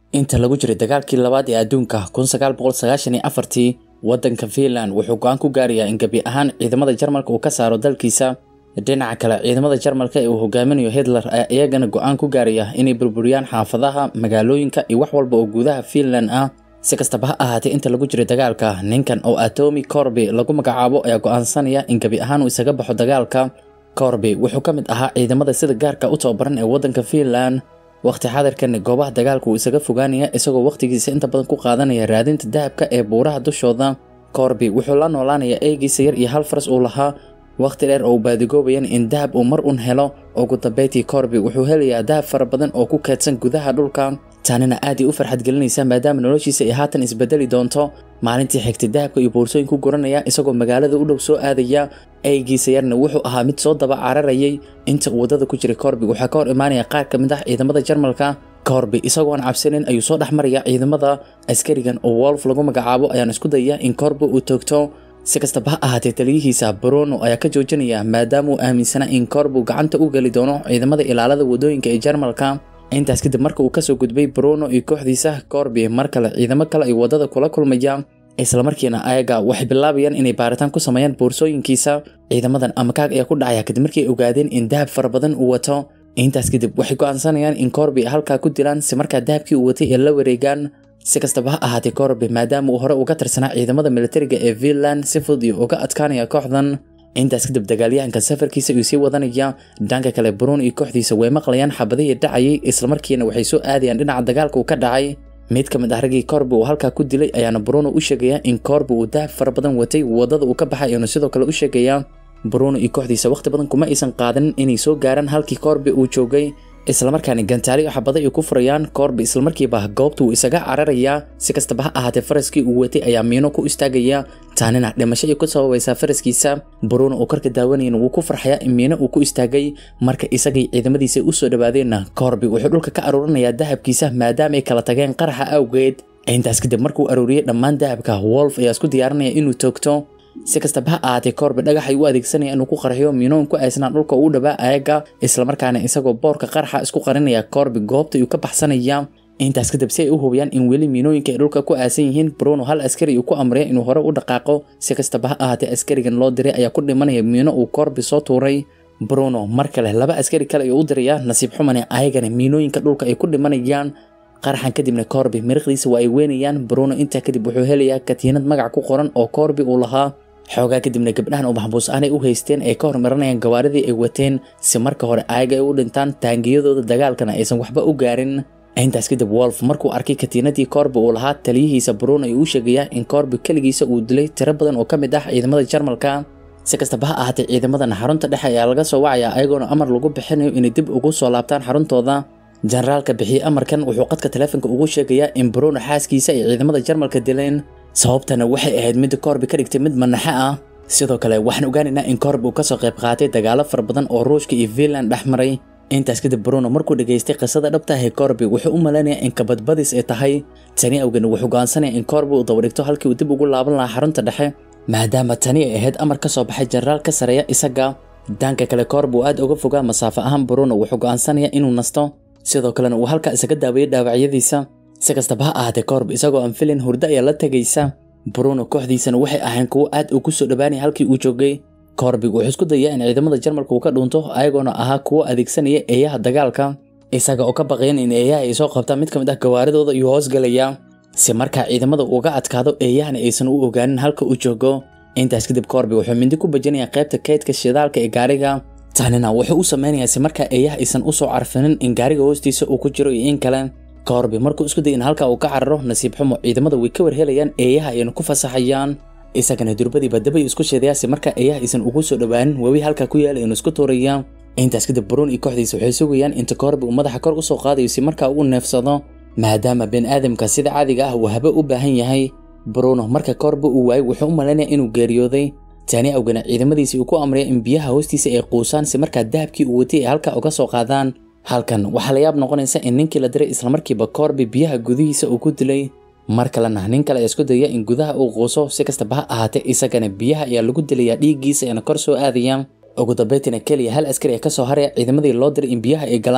inta lagu jiray dagaalkii labaad ee adduunka tii waddanka Finland wuxuu go'aan ku gaarayaa in gebi ahaan ciidamada Jarmalka uu ka saaro dalkiisa dhinaca kale ciidamada Jarmalka ee uu hogaaminayo Hitler ayaa iyagana go'aan ku gaaraya inay burburiyaan xaafadaha magaalooyinka iyo wax walba oo gudaha Finland ah si kastaba ha ahaatee inta lagu jiray dagaalka ninkan oo Atomi Corby lagu magacaabo ayaa go'aansanaya in gebi ahaan uu isaga baxo dagaalka Corby wuxuu ka mid ahaa ciidamada sida gaarka u tababaran ee waddanka Finland waqti xadarkan goobaha dagaalka uu isaga fogaanaya isagoo waqtigiisa inta badan ku qaadanaya raadinta dahabka ee buuraha dushooda Corby wuxuu la noolaanayaa eegiisa yar iyo hal faras uu lahaa waqti dheer oo baadigoobayan in dahab uu mar un helo ugu dambeyntii Corby wuxuu helayaa dahab fara badan oo ku keedsan gudaha dhulka tanina aad u farxad gelinaysa maadaama noloshiisa ay haatan isbedeli doonto maalintii xigtay dahabka iyo boorsooyin ku guranaya isagoo magaalada u dhow soo aadaya eegiisa yarna wuxuu ahaa mid soo daba cararayay inta uu wadada ku jiray Corby waxaa ka hor imaanaya qaar ka mid ah ciidamada Jarmalka Corby isagoo aan cabsanin ayuu soo dhex maraya ciidamada askarigan oo Wolf lagu magacaabo ayaan isku dayaya in Corby uu toogto si kastaba ha ahaatee taliyihiisa Bruno ayaa ka joojinaya maadaama uu aaminsanaa in Corby gacanta u geli doono ciidamada ilaalada wadooyinka ee Jarmalka intaas kadib marka uu kasoo gudbay Bruno iyo kooxdiisa Corby mar kale ciidamo kale ay wadada kula kulmaya isla markiina ayaga waxay bilaabayaan inay baaritaan ku sameeyaan boorsooyinkiisa ciidamadan amakaag ayaa ku dhacaya kadib markii ay ogaadeen in dahab fara badan uu wato intaas kadib waxay go'aansanayaan in Corby halkaa ku dilaan si markaa dahabkii uu watay ee la wareegaan si kastaba ha ahaatee Corby maadaama uu hore uga tirsanaa ciidamada militariga ee Finland si fudud iyo uga adkaanaya kooxdan intaas kadib dagaalyahanka safarkiisa ayuu sii wadanaya dhanka kale Bruno iyo kooxdiisa way maqlayaan xabadihii dhacayay isla markiina waxay soo aadayaan dhinaca dagaalka uu ka dhacay mid ka mid ah raggii Corby uu halkaa ku dilay ayaana Bruno u sheegaya in Corby uu dahab fara badan watay wadada uu ka baxay ayuu sidoo kale u sheegaya Bruno iyo kooxdiisa waqti badan kuma aysan qaadan inay soo gaaraan halkii Corby uu joogay isla markaana gantaali xabada ay ku furayaan Corby isla markiiba goobta uu isaga cararaya si kastaba ha ahaatee faraskii uu watay ayaa miino ku istaagaya taanina dhimasho ay ku sababaysaa faraskiisa Bruno oo karka daawanayeen wuu ku farxaya in miino uu ku istaagay marka isagay ciidamadiisa u soo dhawaadeenna Corby wuxuu dhulka ka aruurinayaa dahabkiisa maadaama ay kala tageen qaraxa awgeed intaas kadib markuu aruuriyay dhammaan dahabka Wolf ayaa isku diyaarinaya inuu toogto si kastaba ha ahaatee Corby dhagax ay u adeegsanaya inuu ku qarxiyo miinoon ku aysnaa dhulka uu dhawaa ayaga isla markaana isagoo boorka qarxa isku qarinaya Corby goobta uu ka baxsanaya intaas kadib si ay u hubiyaan in weli miinooyinka ay dhulka ku aasan yihiin Bruno hal askari uu ku amray inuu hore u dhaqaaqo si kastaba ha ahaatee askarigan loo diray ayaa ku dhimanaya miino uu Corby soo tuuray Bruno mar kale laba askari kale ayuu u diraya nasiib xumane ayagana miinooyinka dhulka ay ku dhimanayaan qaraxan kadibna Corby miriqdiisa waa ay weynayaan Bruno intaa kadib wuxuu helayaa katiinad magac ku qoran oo Corby uu lahaa xoogaa kadibna gabdhahan oo maxbuus aanay u haysteen ay ka hormarinayaan gawaaridii ay wateen si marka hore ayaga ay u dhintaan taangiyadooda dagaalkana aysan waxba u gaarin intaas kadib Wolf markuu arkay katiinadii Corby uu lahaa taliyihiisa Bruno ayuu u sheegaya in Corby kaligiisa uu dilay tiro badan oo ka mid ah ciidamada Jarmalka si kastaba ha ahaatee ciidamadan xarunta dhexe ayaa laga soo wacaya ayagoona amar lagu bixinayo inay dib ugu soo laabtaan xaruntooda generaalka bixiyay amarkan wuxuu qadka taleefanka ugu sheegayaa in Bruno xaaskiisa ay ciidamada Jarmalka dileen sababtana waxay ahayd mid Corby ka dhigtay mid manaxa ah sidoo kale waxaan ogaanaynaa in Corby uu ka soo qayb qaatay dagaalo fara badan oo Ruushka iyo Finland dhexmaray intaas kadib Bruno markuu dhageystay qisada dhabta ah ee Corby wuxuu u maleynayaa in kabadbadis ay tahay tani awgeed wuxuu go'aansanayaa in Corby uu dabadigto halkii uu dib ugu laaban lahaa xarunta dhexe maadaama tani ay ahayd amar ka soo baxay generaal ka sareeya isaga dhanka kale Corby uu aad uga fogaa masaafo ahaan Bruno wuxuu go'aansanayaa inuu nasto sidoo kalena uu halka isaga daaweeyay dhaawacyadiisa si kastaba ha ahaatee Corby isagoo aan filin hurdo ayaa la tagaysa Bruno kooxdiisana waxay ahayn kuwo aad ugu soo dhawaanay halkii uu joogay Corby wuxuu isku dayaa in ciidamada Jarmalka uu ka dhunto ayagoona ahaa kuwo adeegsanaya eeyaha dagaalka isaga oo ka baqayan in eeyaha ay soo qabtaan mid ka mid ah gawaaridooda iyo hoos galaya si markaa ciidamada uga adkaado eeyahana aysan u ogaanin halka uu joogo intaas kadib Corby wuxuu mindi ku bajinayaa qaybta kaydka shidaalka ee gaariga tanina wuxuu u sameynayaa si markaa eeyaha aysan u soo carfinin in gaariga hoostiisa uu ku jiro iyo in kale Corby markuu isku day in halka uu ka cararo nasiib xumo ciidamada way ka warhelayaan eeyaha ayna ku fasaxayaan isagana durbadiiba dabay isku sheedaya si markaa eeyaha aysan ugu soo dhawaanin webi halka ku yaala inuu isku tuuraya intaas kadib Bruno iyo kooxdiisa waxay sugayaan inta Corby uu madaxa kor u soo qaadayo si markaa uu neefsado maadaama bini'aadamka sida caadiga ah uu haba u baahan yahay Bruno marka Corby uu waayay wuxuu u maleynayaa inuu geeriyooday tani awgeena ciidamadiisii uu ku amray in biyaha hoostiisa ay quusaan si markaa dahabkii uu watay ay halka uga soo qaadaan halkan waxaa la yaab noqonaysa in ninkii la diray isla markiiba Corby biyaha gudihiisa uu ku dilay mar kalena nin kale isku daya in gudaha uu quuso si kastaba ha ahaatee isagana biyaha ayaa lagu dilayaa dhiiggiisa ayna kor soo aadaya ugu dambeyntiina keliya hal askari ee ka soo haraya ciidamadii loo diray in biyaha ay galaan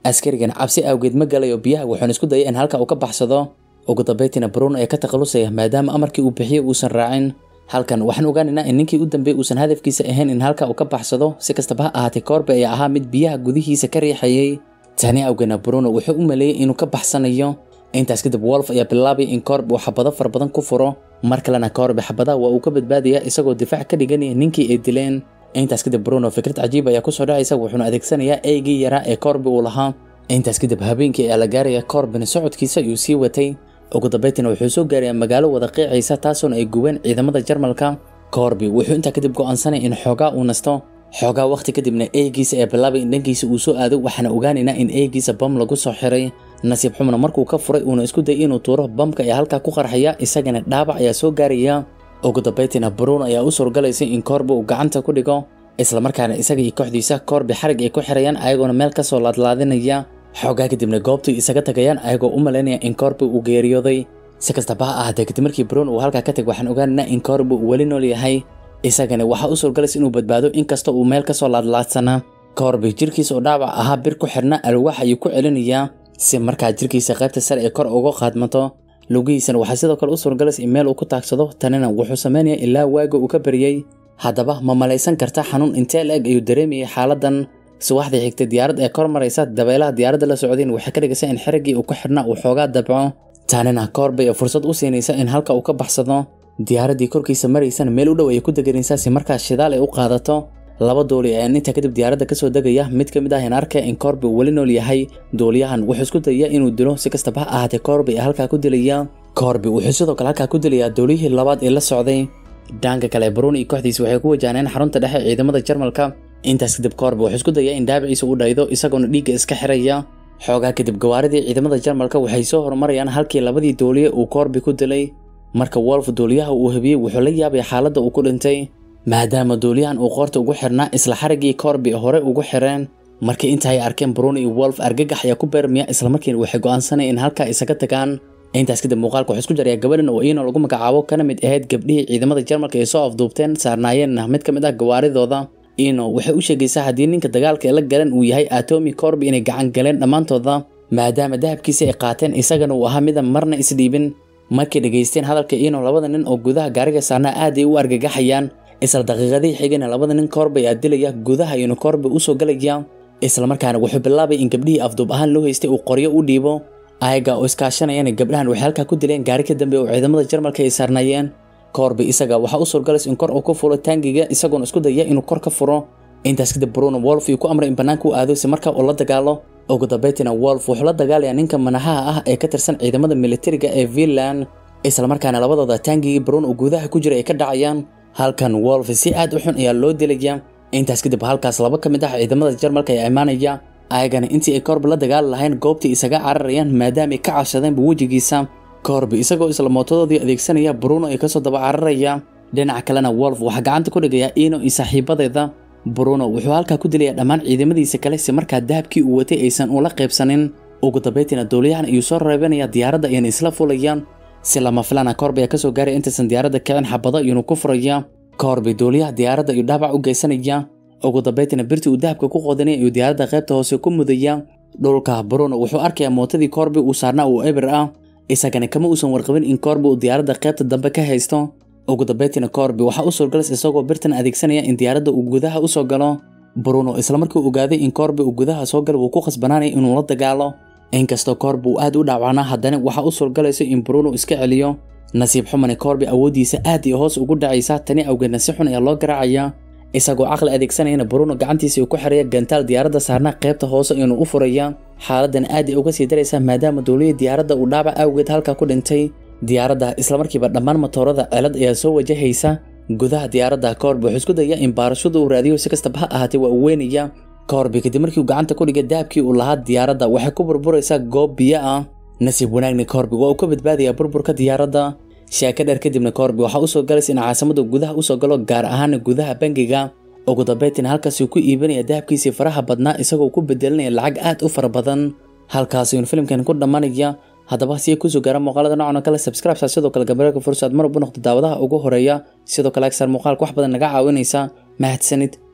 askarigan cabsi awgeed ma galayo biyaha wuxuuna isku dayay in halka uu ka baxsado ugu dambaytiina bruno ee ka takhalusaya maadaama amarkii uu bixiyey uusan raacin halkan waxaan ogaanaynaa in ninkii u dambeeyey uusan hadafkiisa ahayn in halka uu ka baxsado si kastaba ha ahaatee koorbe ayaa ahaa mid biyaha gudihiisa ka riixayay tani awgeedna bruno wuxuu u maleeyey inuu ka baxsanayo intaas kadib wolf ayaa bilaabay in koorbe uu xabado fara badan ku furo mar kalena koorbe xabadaha waa uu ka badbaadaya isagoo difaac ka dhiganaya ninkii ay dileen intaas kadib bruno fikrad cajiib ayaa kusoo dhacaysa wuxuuna adeegsanayaa eygii yaraa ee koorbe uu lahaa intaas kadib habeenkii ayaa la gaaraya koorbena socodkiisa ayuu sii watay ugu dambaytina wuxuu soo gaarayaa magaalo wada qiicaysa taasoona ay gubeen ciidamada jarmalka koorbi wuxuu intaa kadib go'aansanaya in xoogaa uu nasto xoogaa wakhti kadibna eeygiisa ee bilaabay in dhankiisa uu soo aado waxaana ogaanaynaa in eeygiisa bam lagu soo xiray nasiib xumna markuu ka furay uuna isku dayay inuu tuuro bamka ayaa halkaa ku qarxaya isagana dhaabac ayaa soo gaaraya ugu dambaytiina bruno ayaa u suurgalaysay in koorbi uu gacanta ku dhigo islamarkaana isaga iyo kooxdiisa koorbi xarig ay ku xirayaan ayagoona meel kasoo laadlaadinaya xoogaa kadibna goobtii isaga tagayaan ayagoo u malaynaya in koorbi uu geeriyooday si kastaba ha ahaatee kadib markii bruno uu halkaa ka tag waxaan ogaanaynaa in koorbi uu weli nool yahay isagana waxaa u suurgalaysa inuu badbaado inkasta uu meel kasoo laadlaadsanaa koorbi jirkiisa oo dhaawac ahaa bir ku xidhna alwaax ayuu ku celinayaa si markaa jirkiisa qaybta sare ee kor uga qaadmato lugihiisana waxaa sidoo kale u suurgalaysa in meel uu ku taagsado tanina wuxuu samaynayaa ilaa waaga uu ka baryey haddaba ma malaysan karta xanuun intee la-eg ayuu dareemayay xaaladan subaxdii xigtay diyaarad ee kor maraysa dabeelaha diyaaradda la socdeen waxay ka dhigaysaa in xiriggii uu ku xidhna uu xoogaa dabco taanina koorbay ee fursad u siinaysa in halka uu ka baxsado diyaaraddii korkiisa maraysana meel u dhow ayay ku deganaysaa si markaas shidaal ay u qaadato laba dooli ayaan intaa kadib diyaaradda kasoo degaya mid ka mid ah in arkaya in koorbi uu weli nool yahay dooliyahan wuxuu isku dayayaa inuu dilo si kastaba ha ahaatee koorbi ee halkaa ku dilaya koorbi wuxuu sidoo kale halkaa ku dilayaa dooliyihii labaad ee la socday dhanka kale bruno iyo kooxdiisa waxay ku wajahneen xarunta dhexe ciidamada jarmalka intaas kadib koorbi wuxuu isku dayaa in dhaabiciisa u dhaydo isagoona dhiigga iska xiraya xoogaa kadib gawaaridii ciidamada jarmalka waxay soo horumarayaan halkii labadii dooliye uu koorbi ku dilay marka wolf dooliyaha uu habiyey wuxuu la yaabay xaaladda uu ku dhintay maadaama dooliyahan uu qoorta ugu xirnaa isla xariggii koorbi hore ugu xireen markii inta ay arkeen bruno iyo wolf argagax ayaa ku beermaya islamarkiina waxay go'aansanaya in halkaa isaga tagaan intaas kadib muuqaalka wuxuu isku jarayaa gabadhan oo iino lagu magacaabo kana mid ahayd gabdhihii ciidamada jarmalka ay soo afduubteen saarnaayeenna mid ka mid ah gawaaridooda iino waxay u sheegaysaa haddii ninka dagaalka ee la galan uu yahay atomi corbi inay gacan galeen dhammaantooda maadaama dahabkiisa ay qaateen isagana uu ahaa mida marna isdhiibin markay dhegaysteen hadalka iino labada nin oo gudaha gaariga saarnaa aad ay u argagaxayaan isla daqiiqadii xigana labada nin koorbi ayaa dilaya gudaha iyonu koorbi usoo galaya islamarkaana wuxuu bilaabay in gabdhihii afduub ahaan loo haystay uu qoryo u dhiibo ayaga oo iskaashanayana gabdhahan waxay halkaa ku dileen gaari ka dambe oo ciidamada jarmalka ay saarnaayeen koorbi isaga waxaa u suurgalaysa in kor uu ku fulo taangiga isagoona isku daya inuu kor ka furo intaas kadib bruno wolf uu ku amray in bannaanka u aado si markaa uu la dagaalo ugu dambaytina wolf wuxuu la dagaalayaa ninka manahaha ah ee ka tirsan ciidamada militariga ee finland islamarkaana labadooda taangigii bruno uu gudaha ku jira ay ka dhacayaan halkan wolf si aad u xun ayaa loo dilaya intaas kadib halkaas laba ka mid ah ciidamada jarmalka ayaa imaanaya ayagana intii ay koorbi la dagaali lahayn goobtii isaga cararayaan maadaama ay ka cabsadeenba wejigiisa koorbi isagoo isla mootadoodii adeegsanaya bruno ay kasoo daba cararaya dhinaca kalena wolf waxaa gacanta ku dhigayaa ino iyo saaxiibadeeda bruno wuxuu halkaa ku dilaya dhammaan ciidamadiisa kale si markaa dahabkii uu watay aysan ula qaybsanin ugu dambaytiina dooliyahan ayuu soo reebanaya diyaaradda ayana isla fulayaan si lama filana koorbi ayaa kasoo gaaraya intaysan diyaaradda kicin xabado iyonu ku furaya koorbi dooliyaha diyaaradda ayuu dhaabac u geysanaya ugu dambaytiina birtii uu dahabka ku qodanay ayuu diyaaradda qaybta hoose ku mudaya dhulka bruno wuxuu arkayaa mootadii koorbi uu saarnaa uu eber ah isagana kama uusan warqabin in koorbi uu diyaaradda qaybta dambe ka haysto ugu dambaytiina koorbi waxaa u suurgalas isagoo birtan adeegsanaya in diyaaradda uu gudaha u soo galo bruno islamarkii ogaaday in koorbi uu gudaha soo galo wuu ku khasbanaanaya inuu la dagaalo inkastoo koorbi uu aad u dhaawacnaa haddana waxaa u suurgalaysa in bruno iska celiyo nasiib xumane koorbi awooddiisa aad iyo hoos ugu dhacaysa tani awgeedna si xun ayaa loo garaacaya isagoo caqli adeegsanayana bruno gacantiisa uu ku xiraya gantaal diyaaradda saarnaa qaybta hoose inuu u furaya xaaladan aad ay uga sii daraysa maadaama dowliyii diyaaradda uu dhaabac awgeed halkaa ku dhintay diyaaradda islamarkiiba dhammaan matoorada celad ayaa soo wajahaysa gudaha diyaaradda koorbi wuxuu isku daya in baarashada uu raadiyo si kastaba ha ahaatee waa uu weynaya koorbi kadib markii uu gacanta ku dhigay dahabkii uu lahaa diyaaradda waxay ku burburaysaa goob biyo ah nasiib wanaagni koorbi waa uu ka badbaadayaa burburka diyaaradda sheeko dheer kadibna koorbi waxaa usoo galaysa in caasimada gudaha usoo galo gaar ahaana gudaha bangiga ugu dambaytina halkaasuu ku iibinaya dahabkiisii faraha badnaa isagoo ku bedelinaya lacag aad u fara badan halkaas ayuun filimkan ku dhammaanaya haddaba si ay kusoo gaara muuqaalada noocan oo kale subscribe sidoo kale gabareerka fursaad mar walba noqdo daawadaha ugu horeeya sidoo kale agsar muuqaalka wax badan naga caawinaysa mahadsanid